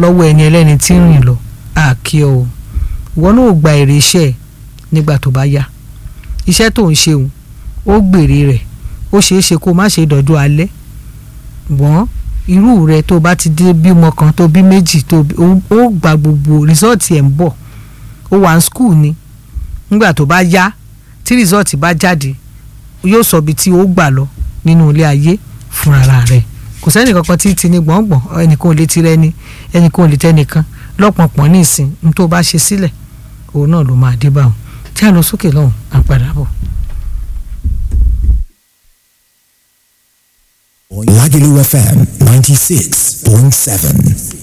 lọ́wọ́ ẹni ẹlẹ́ni tí ń rìn lọ àkí ọ o ìwọ náà ò gba èrè iṣẹ́ ẹ̀ nígbà tó bá yá iṣẹ́ tó ń ṣeun ó gbèrè rẹ̀ ó ṣeé ṣe kó má ṣe dọ́jú alẹ́ wọ́n irú rẹ tó bá ti dé bímọ kan tó bí méjì tó bí ó ó gba gbogbo rìsọ́ọ̀tì ẹ̀ ń bọ̀ ó wà ní skul ni nígbà tó bá yá tí rìsọ́ọ̀tì bá jáde yóò sọ ibi tí ó gbà lọ nínú ilé ayé fúnra rẹ̀ kò sẹ́ni kankan tí ti ní gbọ̀ngbọ̀n ẹnìkan ò lè ti rẹ́ni ẹnìkan ò lè tẹ́nìkan lọ́pọ̀npọ̀n ní ìsìn ní tó bá ṣe sílẹ̀ òun náà ló máa dé bá wọn tí a lọ sókè lọ́hùn à ń padà bọ̀. Lagelu FM 96.7.